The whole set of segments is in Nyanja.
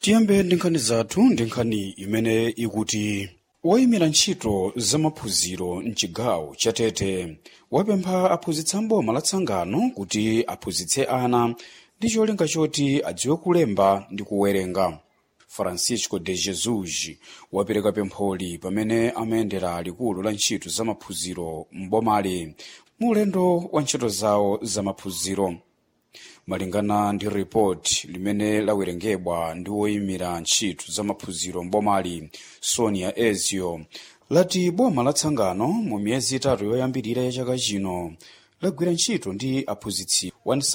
tiyambe ndi nkhani zathu ndi nkhani imene ikuti woyimira ntchito zamaphunziro mchigawo cha tete wapempha aphunzitsi amboma la tsangano kuti aphunzitse ana ndi cholinga choti adziwe kulemba ndi kuwerenga francisco de jesus wapereka pempholi pamene amayendera likulu la ntchito zamaphunziro m'bomali mu ulendo wa ntchito zawo zamaphunziro malingana ndi ripoti limene lawerengedwa ndi woyimira ntchito zamaphunziro m'bomali sonia ezio lati boma la tsangano mu miyezi itatu yoyambirira ya chaka chino lagwira ntchito ndi aphunzitsi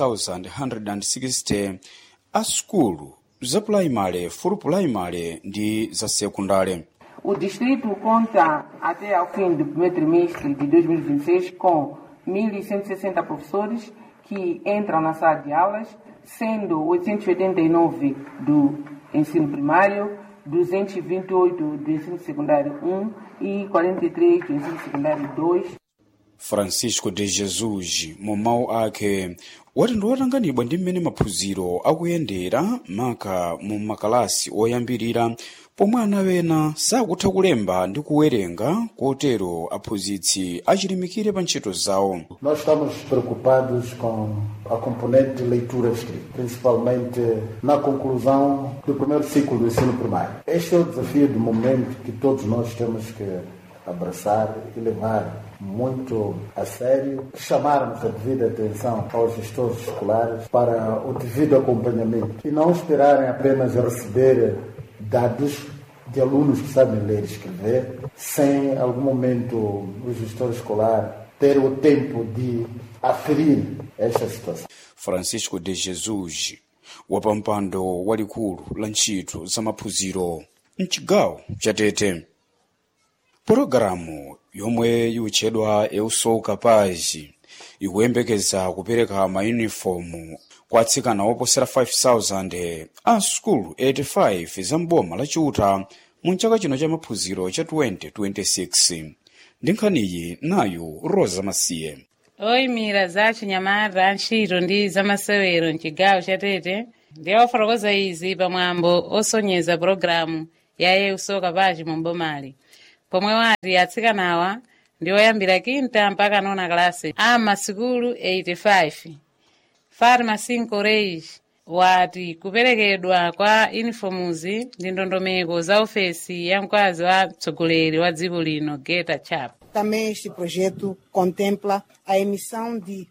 1160 a sukulu za pulaimale fulu pulaimale ndi za sekundale O distrito conta até ao fim do primeiro trimestre de 2026 com 1.160 professores que entram na sala de aulas, sendo 889 do ensino primário, 228 do ensino secundário 1 e 43 do ensino secundário 2. francisco de jesus mu mawu ake wati ndi wotanganidwa ndi mmene maphunziro akuyendera maka mu makalasi oyambirira pomwe ana ena sakutha kulemba ndi kuwerenga kotero aphunzitsi achilimikire pa ntchito zawo Nós estamos preocupados com a componente de leitura escrita, principalmente na conclusão do primeiro ciclo do ensino primário. Este é o desafio do momento que todos nós temos que abraçar e levar muito a sério, chamarmos a devida atenção aos gestores escolares para o devido acompanhamento e não esperarem apenas receber dados de alunos que sabem ler e escrever, sem em algum momento o gestor escolar ter o tempo de aferir esta situação. francisco de jesus wapampando walikulu la ntchito zamaphunziro mchigawo cha tete pologalamu yomwe yutchedwa euso capaz ikuyembekeza kupereka mayunifomu kwa atsikana oposera 5000 a sukulu 85 za mboma la chiuta mu chaka chino cha maphunziro cha 2026 ndi nkhaniyi nayu rosa masiye oyimira za chinyamata ntchito ndi zamasewero mchigawo cha tete ndiye ofotokoza izi pamwambo osonyeza pologalamu ya euso capaz mu mbomali pomwe wati atsikanawa ndi oyambira kinta mpaka nona kalasi a masikulu 85 farma 5 reis wati kuperekedwa kwa inifomuzi ndi ndondomeko za ofesi ya mkazi wa mtsogoleri wa dziko lino geta chap Também este projeto contempla a emissão de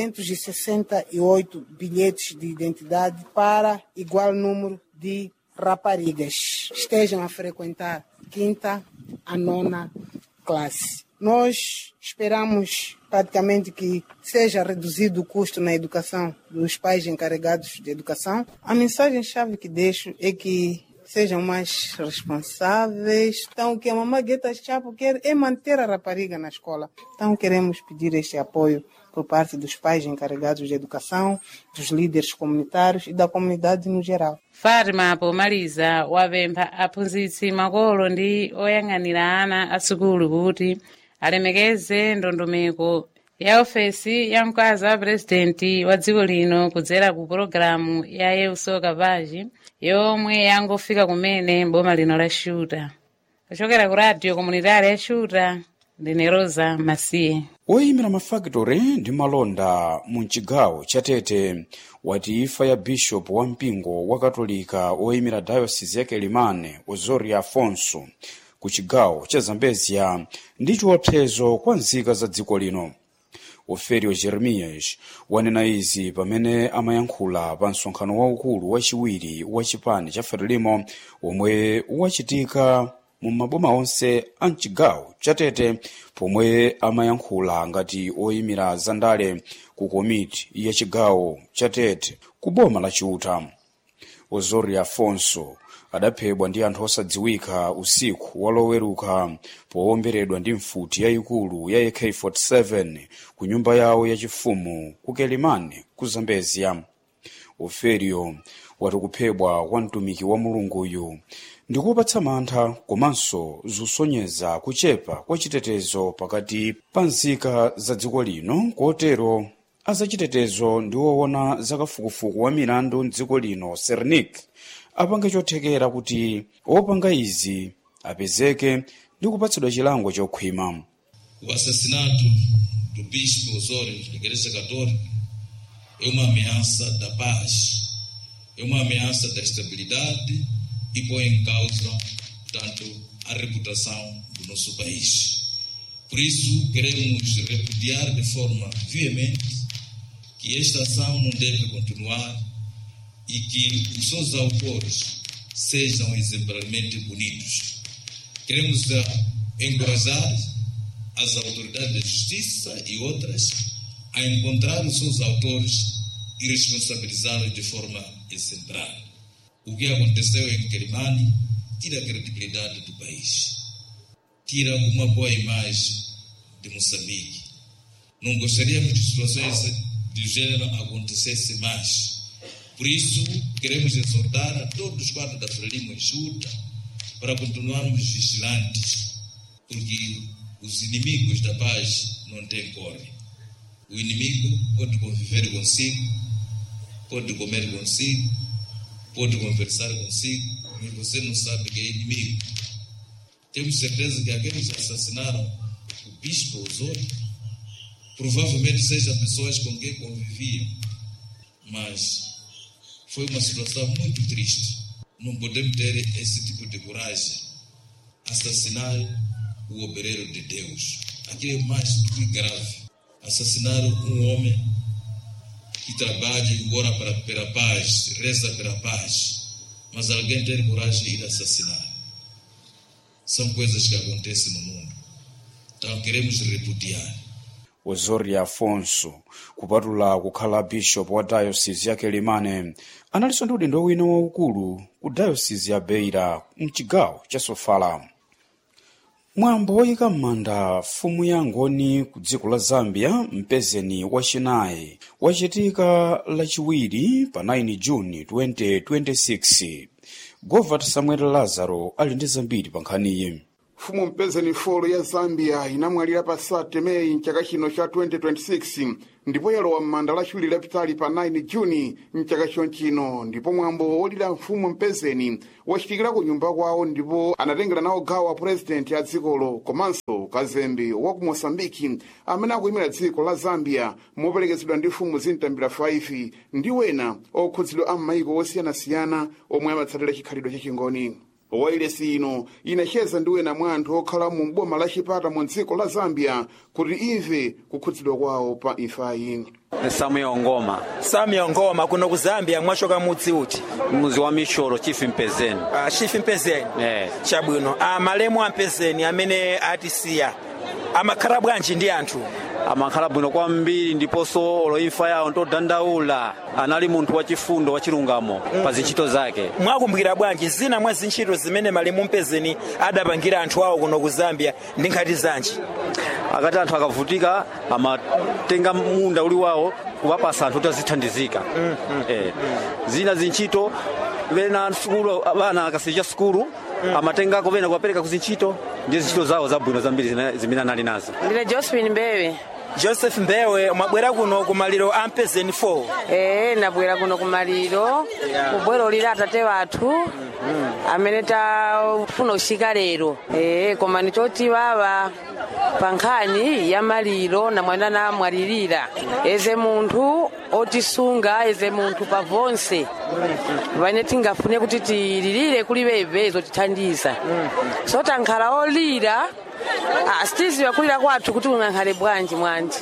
268 bilhetes de identidade para igual número de raparigas estejam a frequentar quinta a nona classe. Nós esperamos praticamente que seja reduzido o custo na educação dos pais encarregados de educação. A mensagem-chave que deixo é que sejam mais responsáveis. Então, o que a Mamãe Gueta Chapo quer é manter a rapariga na escola. Então, queremos pedir este apoio por parte dos pais encarregados de educação, dos líderes comunitários e da comunidade no geral. fatima pomaliza wapempha aphunzitsi makolo ndi oyang'anira ana asukulu kuti alemekeze ndondomeko ya ofesi ya mkazi wa purezidenti wa dziko lino kudzera ku pologalamu ya euso capaz yomwe yangofika kumene boma lino la xuta kuchokera ku radio komunitari ya xuta ndine rosa masiye woyimira mafakitori ndi malonda mu chigawo cha tete wati imfa ya bishop wa mpingo wa katolika woyimira dayosisi ya kelimane ozoria afonso ku chigawo cha zambezia ndi chiopsezo kwa nzika za dziko lino oferio jeremias wanena izi pamene amayankhula pa msonkhano waukulu wachiwiri wa chipani cha frelimo omwe wachitika mu maboma onse a mchigawo cha tete pomwe amayankhula ngati oyimira zandale ku komiti ya chigawo cha tete ku boma la chiuta ozoria afonso adaphedwa ndi anthu osadziwika usiku waloweruka powomberedwa ndi mfuti yayikulu ya ak-47 ku nyumba yawo yachifumu ku kelimane ku zambezia oferio wati kuphedwa kwa mtumiki wa mulunguyu ndikupatsa mantha komanso zusonyeza kuchepa kwa chitetezo pakati pa nzika za dziko lino kotero azachitetezo ndi woona zakafukufuku wa milandu mdziko lino sernik apange chothekera kuti opanga izi apezeke ndi kupatsidwa chilango chokhwima O assassinato do bispo Osório da Igreja Católica é uma ameaça da paz, é uma ameaça da estabilidade e põe em causa, portanto, a reputação do nosso país. Por isso, queremos repudiar de forma veemente que esta ação não deve continuar e que os seus autores sejam exemplarmente punidos. Queremos encorajar as autoridades da justiça e outras a encontrar os seus autores e responsabilizá-los de forma exemplar. O que aconteceu em Quelimane tira a credibilidade do país, tira uma boa imagem de Moçambique. Não gostaríamos de situações do gênero acontecessem mais. Por isso, queremos exortar a todos os quadros da Frelimo Enxuta para continuarmos vigilantes, porque os inimigos da paz não têm cor. O inimigo pode conviver consigo, pode comer consigo, pode conversar consigo, mas você não sabe que é inimigo. Temos certeza que aqueles que assassinaram o bispo Osório provavelmente sejam pessoas com quem conviviam, mas foi uma situação muito triste. Não podemos ter esse tipo de coragem. Assassinar o obreiro de Deus. Aquilo é mais do que grave. Assassinar um homem que trabalha e ora para, pela paz, reza pela paz, mas alguém ter coragem de ir assassinar. São coisas que acontecem no mundo. Então queremos repudiar. ozori afonso kupatula kukhala bishop wa dayosisi ya kelimane analinso ndi udindo wina waukulu ku dayosisi ya beira mchigawo cha sofala mwambo woyika m'manda mfumu ya ngoni ku dziko la zambia mpezeni wachinayi wachitika lachiwiri pa 9 juni 2026 govert samuel lazaro ali ndi zambiri pa nkhaniyi mfumu mpezeni folo ya zambia inamwalira pa 30 meyi mchaka chino cha 2026 ndipo yalowa m'manda lachiwiri lapitali pa 9 juni mchaka chonchino ndipo mwambo wolira mfumu mpezeni wachitikira ku nyumba kwawo ndipo anatengera nawo gawo a purezidenti a dzikolo komanso kazembe wa ku mosambiki amene akuyimira dziko la zambia moperekezedwa ndi mfumu zintambira 5 ndi wena okhudzidwa a m'mayiko osiyanasiyana omwe amatsatira chikhalidwe chachingoni wailesi ino inacheza ndi wena mwa anthu okhala mu boma la chipata mu dziko la zambia kuti imve kukhudzidwa kwawo pa imfayi samuel ngoma samuel ngoma kuno ku zambia mwachoka mudzi uti mudzi wa mishoro chief mpezeni uh, chief mpezeni Eh. chabwino uh, malemu a mpezeni amene atisiya amakhala bwanji ndi anthu amakhala bwino kwambiri ndiponso olo imfa yawo ntodandaula anali munthu wachifundo wachilungamo pa zintchito zake mwakumbukira bwanji zina mwa zintchito zimene malemu mpezeni adapangira anthu awo kuno ku zambia ndi nkhati zanji akati anthu akavutika amatenga munda uli wawo kuwapasa anthu kuti azithandizika eh. zina zintchito vena sukulu vana akasicha sukulu amatengako vena kuwapereka ku zintchito ndi zintchito zawo zabwino zambiri zimene- zimene anali nazo ndine josephine mbewe joseph mbewe mwabwera kuno ku maliro a mpezeni 4 ee nabwera kuno kumaliro kubwera olira atate wathu amene tafuna kuchika lero ee koma nichoti baba pa nkhani ya maliro namwena namwalirira eze munthu otisunga eze munthu pa vonse pamene tingafune kuti tililire kuli bebe zotithandiza so tankhala olira Ah, sitiziwa kulira kwathu kuti ungankhale bwanji mwanji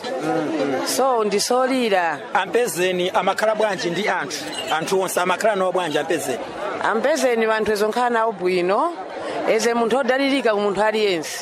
so ndisolira ampezeni amakhala bwanji ndi anthu anthu onse amakhala nawo bwanji ampezeni ampezeni vanthu ezo nkhala nawo bwino eze munthu odalirika ku munthu aliyense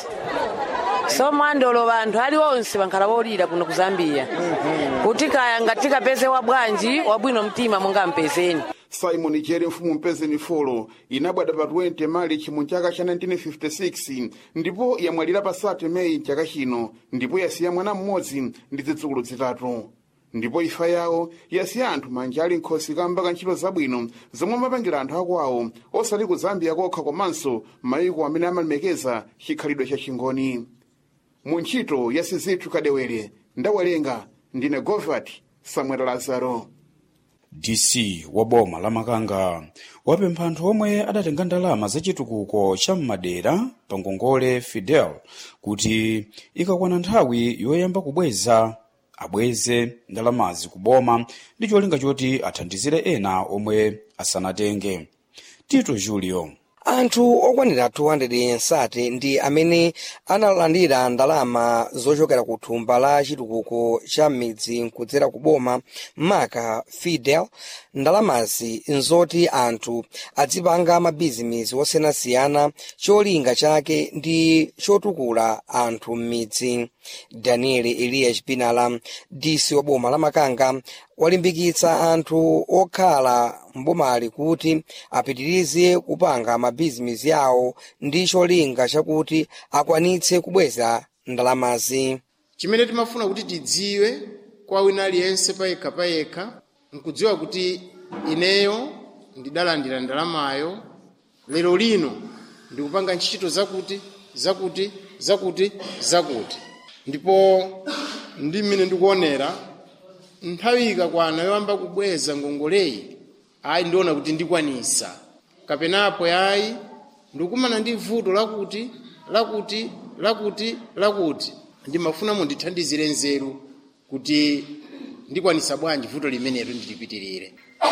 so mwandolo vanthu aliwonse vankhala wolira kuno ku zambia kuti kaya ngatikapeze wa bwanji wabwino mtima monga mpezeni simon jere mfumu mpezeni folo inabwada pa 20 marichi mu chaka cha 1956 ndipo yamwalira pa 30 meyi chaka chino ndipo yasiya mwana mmodzi ndi zidzukulu zitatu ndipo imfa yawo yasiya anthu manja ali nkhosi kamba ka ntchito zabwino zomwe amapangira anthu akwawo osati ku zambia kokha komanso mayiko amene amalemekeza chikhalidwe cha chingoni mu ntchito ya sizithu kadewere ndawerenga ndine govert samuel lazaro dc wa boma la makanga wapempha anthu omwe adatenga ndalama zachitukuko cha m'madera pa ngongole fidel kuti ikakwana nthawi yoyamba kubweza abweze ndalamazi kuboma ndi cholinga choti athandizire ena omwe asanatenge tito julio anthu okwanira 200 ndi amene analandira ndalama zochokera ku thumba la chitukuko cha midzi kudzera ku boma maka fidel ndalamazi nzoti anthu adzipanga mabhizinesi osiyanasiyana cholinga chake ndi chotukula anthu m'midzi daniel eliya chipinala disi wa boma la makanga walimbikitsa anthu okhala mbomali kuti apitirize kupanga mabhizinesi yawo ndi cholinga chakuti akwanitse kubweza ndalamazi chimene timafuna kuti tidziwe kwa wina aliyense payekha payekha nkudziwa kuti ineyo ndidalandira ndalamayo lero lino ndikupanga ntchito zakuti zakuti zakuti zakuti ndipo ndi mmene ndikuonera nthawi ikakwana yoyamba kubweza ngongoleyi ayi ndiona kuti ndikwanisa kapenapo yayi ndikumana ndi vuto lakuti lakuti lakuti lakuti ndimafuna mundithandizire nzeru kuti ndikwanisa bwanji vuto limenelo ndilipitirire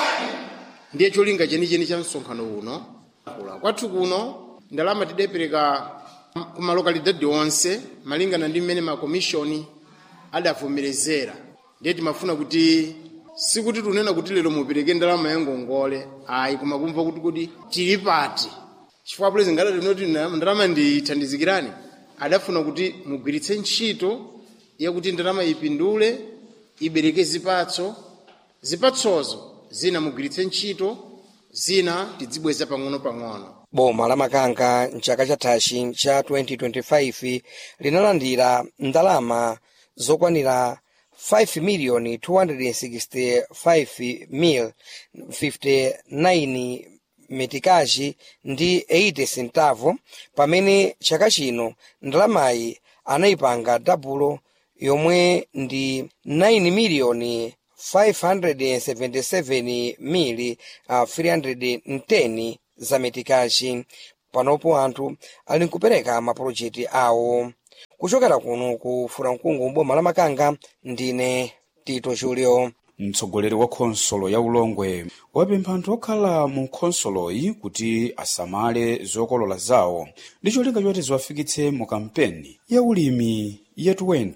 ndiye cholinga chenicheni cha msonkhano uno kwathu kuno ndalama tidapereka ku malokalidadi onse malingana ndi mmene makomishoni adavomerezera ndiye timafuna kuti sikuti tunena kuti lero mupereke ndalama ya ngongole ayi koma kumva kuti kuti tili pati chifukwa pulezi ngati tinoti ndalama ndithandizikirani adafuna kuti mugwiritse ntchito yakuti ndalama ipindule ibereke zipatso zipatsozo zina mugwiritse ntchito zina tidzibweza pang'ono-pang'ono boma la makanga mchaka chathachi cha 2025 linalandira ndalama zokwanira 5 miliyoni 265 mil 59 metikaji ndi 80 centavo pamene chaka chino ndalamayi anayipanga dabulo yomwe ndi 9 miliyoni 577 mili uh, 310 za metikaji panopo anthu ali nkupereka mapulojekiti awo kuchokera kuno ku furamkungu boma la makanga ndine tito julio mtsogoleri wa khonsolo ya ulongwe wapempha anthu okhala mu khonsoloyi kuti asamale zokolola zawo ndi cholinga choti ziwafikitse mu kampeni ya ulimi ya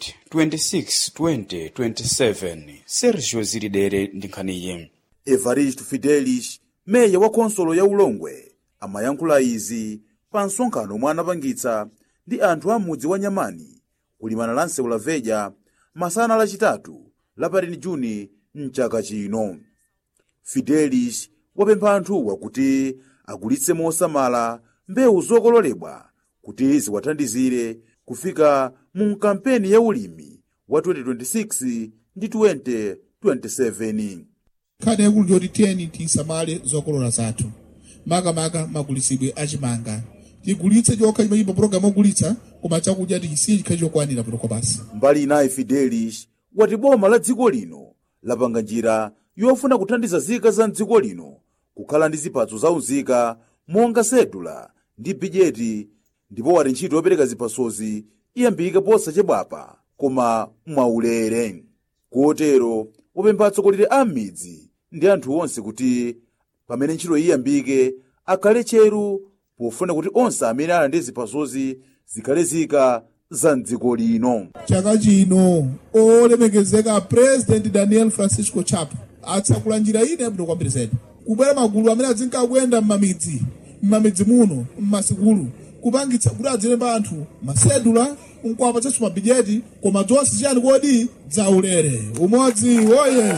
2026-2027 sergio zilidere ndi nkhaniyi evaristo fidelis meya wa khonsolo ya ulongwe amayankhula izi pa msonkhano omwe anapangitsa ndi anthu a mudzi wa nyamani kulimana la nsewu la veja masana lachitatu la 13 juni mchaka chino fidelis wapempha anthuwa kuti agulitse mosamala mbewu zokololedwa kuti ziwathandizire kufika mu kampeni ya ulimi wa 2026 ndi 2027 nkhani yakulu ndiyoti tiyeni tisamale zokolola zathu makamaka magulitsidwe achimanga tigulitse chokha chimayimba pologalamu ogulitsa koma chakudya tichisiye chikhale chokwanira potoko basi mbali inayi fidelis wati boma la dziko lino lapanga njira yofuna kuthandiza zika za mdziko lino kukhala ndi zipatso zaunzika monga sedula ndi bijeti ndipo wati ntchito yopereka zipatsozi iyambike posachedwapa koma mwaulere kotero wapempha atsogoleri a m'midzi ndi anthu onse kuti pamene ntchito iyambike akhale cheru pofuna kuti onse amene ali ndi zipatsozi zikhale zika za mdziko lino chaka chino olemekezeka president daniel francisco chapo atsakula njira ine yabwino kwambiri zedi kubwera magulu amene azinkakuyenda m'mamidzi m'mamidzi muno m'masikulu kupangitsa kuti adzilemba anthu masedula nkuwapatsanso mabijeti koma zonse chiyani kodi dzaulere umodzi woye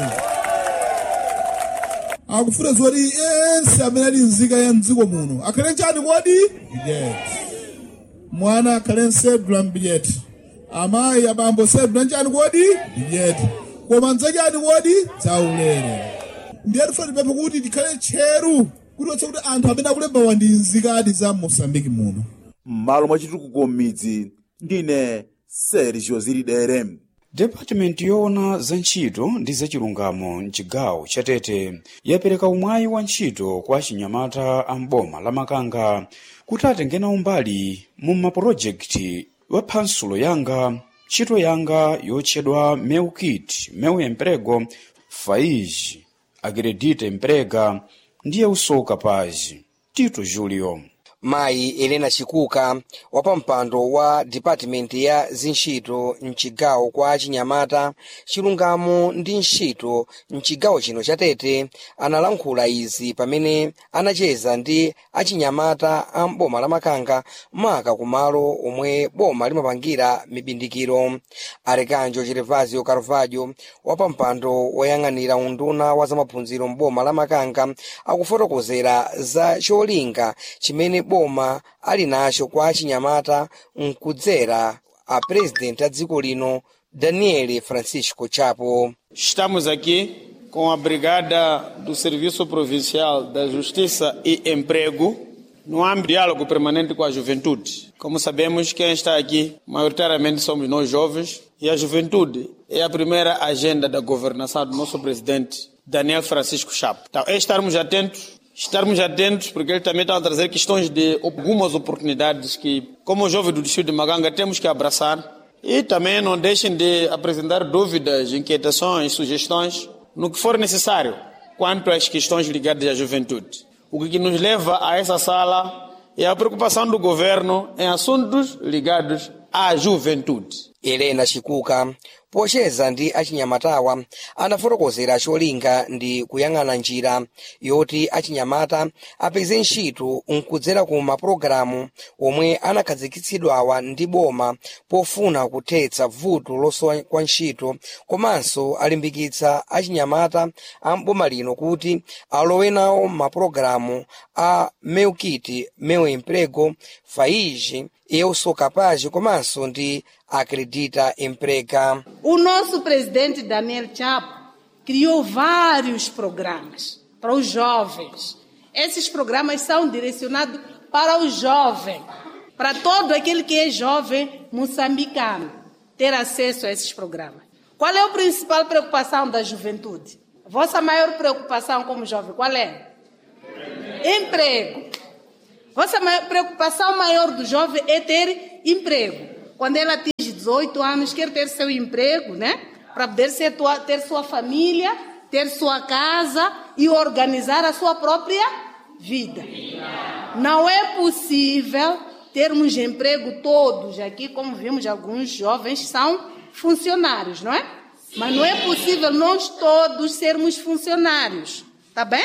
akufuna zoti ense amene ali nzika ya mdziko muno akhale chani kodi bijeti mwana akhale nsedula mbijeti amayi abambo sedula nchani kodi bijeti koma nzachani kodi dzaulere ndiye tifuna tipemphe kuti tikhale tcheru kuti otse kuti anthu amene akulembawa ndi nzikadi za mosambiki muno m'malo mwa chitukuko m'midzi ndine sergio zilidere depatimenti yoona za ntchito ndi zachilungamo mchigawo chatete yapereka umwayi wa ntchito kwa achinyamata a mboma la makanga kuti atengena umbali mu mapulojekiti wa phansulo yanga ntchito yanga yotchedwa meu kit meu emprego faiz acredita emprega ndiye usoka paz tito julio mayi elena chikuka wapampando wa dipatimenti ya zintchito mchigawo kwa achinyamata chilungamo ndi ntchito mchigawo chino chatete analankhula izi pamene anacheza ndi achinyamata a mboma la makanga maka kumalo omwe boma limapangira mibindikiro arekanjo gervasio carvalho wapampando woyang'anira unduna wa zamaphunziro mboma la makanga akufotokozera za cholinga chimene boma ali nacho kwa achinyamata mkudzera a presidenti a dziko lino daniel francisco chapo Estamos aqui com a Brigada do Serviço Provincial da Justiça e Emprego no âmbito de diálogo permanente com a juventude. Como sabemos, quem está aqui maioritariamente somos nós jovens e a juventude é a primeira agenda da governação do nosso presidente Daniel Francisco Chapo. Então, é estarmos atentos estarmos atentos, porque ele também está a trazer questões de algumas oportunidades que, como jovem do distrito de Maganga, temos que abraçar. E também não deixem de apresentar dúvidas, inquietações, sugestões, no que for necessário, quanto às questões ligadas à juventude. O que nos leva a essa sala é a preocupação do governo em assuntos ligados à juventude. elena chikuka pocheza ndi achinyamatawa anafotokozera cholinga ndi kuyang'ana njira yoti achinyamata apeze ntchito nkudzera ku mapulogalamu omwe anakhazikitsidwawa ndi boma pofuna kuthetsa vuto losowa kwa ntchito komanso alimbikitsa achinyamata a mboma lino kuti alowe nawo mapulogalamu a meu kit meu emprego faiz eu sou capaz komanso ndi acredita emprega O nosso presidente Daniel Chapo criou vários programas para os jovens. Esses programas são direcionados para o jovem, para todo aquele que é jovem moçambicano, ter acesso a esses programas. Qual é a principal preocupação da juventude? A vossa maior preocupação como jovem, qual é? Emprego. Vossa maior- preocupação maior do jovem é ter emprego. Quando ele atinge 18 anos, quer ter seu emprego, né? Para poder ser tua- ter sua família, ter sua casa e organizar a sua própria vida. Não é possível termos emprego todos aqui, como vimos, alguns jovens são funcionários, não é? Mas não é possível nós todos sermos funcionários, tá bem?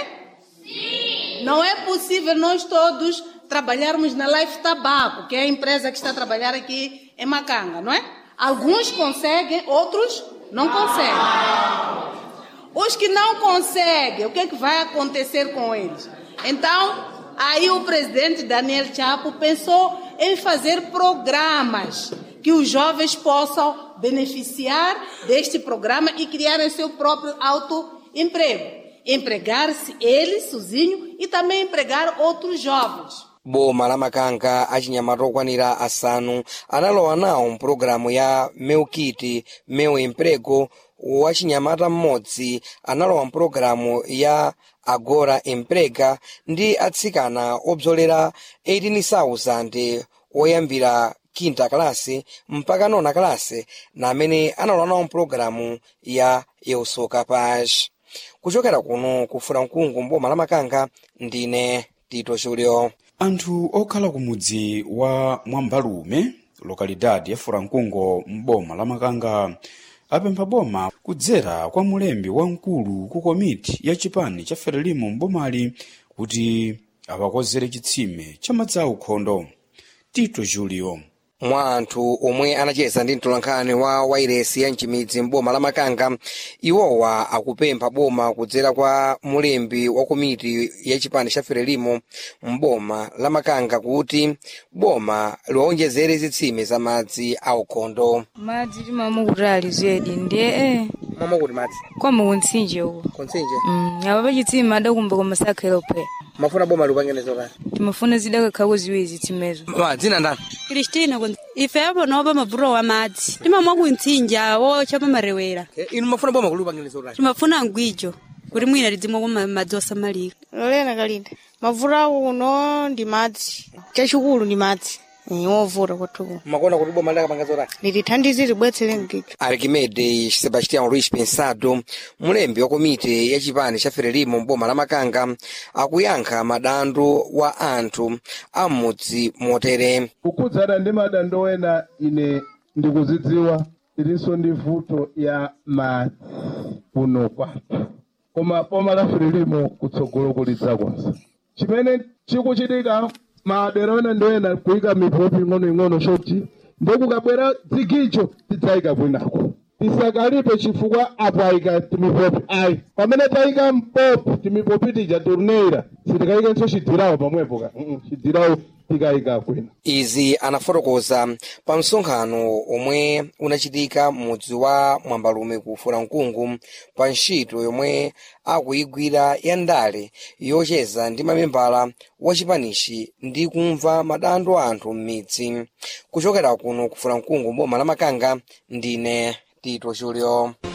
Não é possível nós todos trabalharmos na Life Tabaco, que é a empresa que está a trabalhar aqui em Macanga, não é? Alguns conseguem, outros não conseguem. Os que não conseguem, o que, é que vai acontecer com eles? Então, aí o presidente Daniel Chapo pensou em fazer programas que os jovens possam beneficiar deste programa e criarem seu próprio autoemprego. Empregar-se ele sozinho e também empregar outros jovens. boma la makanga achinyamata okwanira asanu analowa nawo mpulogalamu ya meu kit meu emprego wachinyamata mmodzi analowa mpulogalamu ya agora emprega ndi atsikana obzolera 18,000 oyambira quinta kalasi mpaka nona kalasi na amene analowa nawo mpulogalamu ya eu sou capaz kuchokera kuno kufuna mkungu mboma la makanga ndine tito julio anthu okhala ku mudzi wa mwambalume lokalidadi ya furankungo m'boma la makanga apempha boma kudzera kwa mulembi wamkulu ku komiti ya chipani cha frelimo m'bomali kuti apakozere chitsime cha madzi aukhondo tito julio mwa anthu omwe anacheza ndi mtolankhani wa wairesi ya mchimidzi m'boma la makanga iwowa akupempha boma kudzera kwa mulembi wa komiti ya chipani cha frelimo m'boma la makanga kuti boma liwawonjezere zitsime za madzi aukhondo madzi timamwe kuti ali zedi ndiye eh, mama kuti madzi kwama kuntsinje uko kuntsinje Mm, aba pachitsima adakumba kwa masakhelo phe mafuna boma liupangenezo kani timafuna zidakakhako ziwiri zitsimezo ma dzina ndani kristina kun- ife abonoba mavuro wa madzi timamwa kuntsinja wocha pamarewera inu mafuna boma kuliupangenezo kani timafuna ngwijo kuti mwina lidzimwa kwa madzi osamalika lolena kalinda mavuto kuno ndi madzi chachikulu ndi madzi Eh, wovuta kwathuku makona kuti boma lidakapangezo kani litithandize libwetsere mgijo arquimede sebastião luís pensado mulembi wa komite ya chipani cha frelimo mboma la makanga akuyankha madandaulo wa anthu a m'mudzi motere kukhudzana ndi madandaulo ena ine ndikuzidziwa ilinso ndi vuto ya madzi kuno kwathu koma boma la frelimo kutsogolo kulidzakonza chimene chikuchitika madera ena ndi ena kuyika mipopi ing'onoing'ono choti ndikukabwera dzigicho tidzayika kwinako tisakalipe chifukwa apo ayika timipopi ayi pamene tayika mpopi timipopi tija turneira sitikayikenso chidhirawo pamwepo ka Mm, mm, chidhirawo tikayika kwina izi anafotokoza pa msonkhano omwe unachitika m'mudzi wa mwambalume ku fulankungu pa ntchito yomwe akuyigwira ya ndale yocheza ndi mamembala wa chipanichi ndi kumva madandaulo a anthu m'midzi kuchokera kuno ku fulankungu mboma la makanga ndine tito julio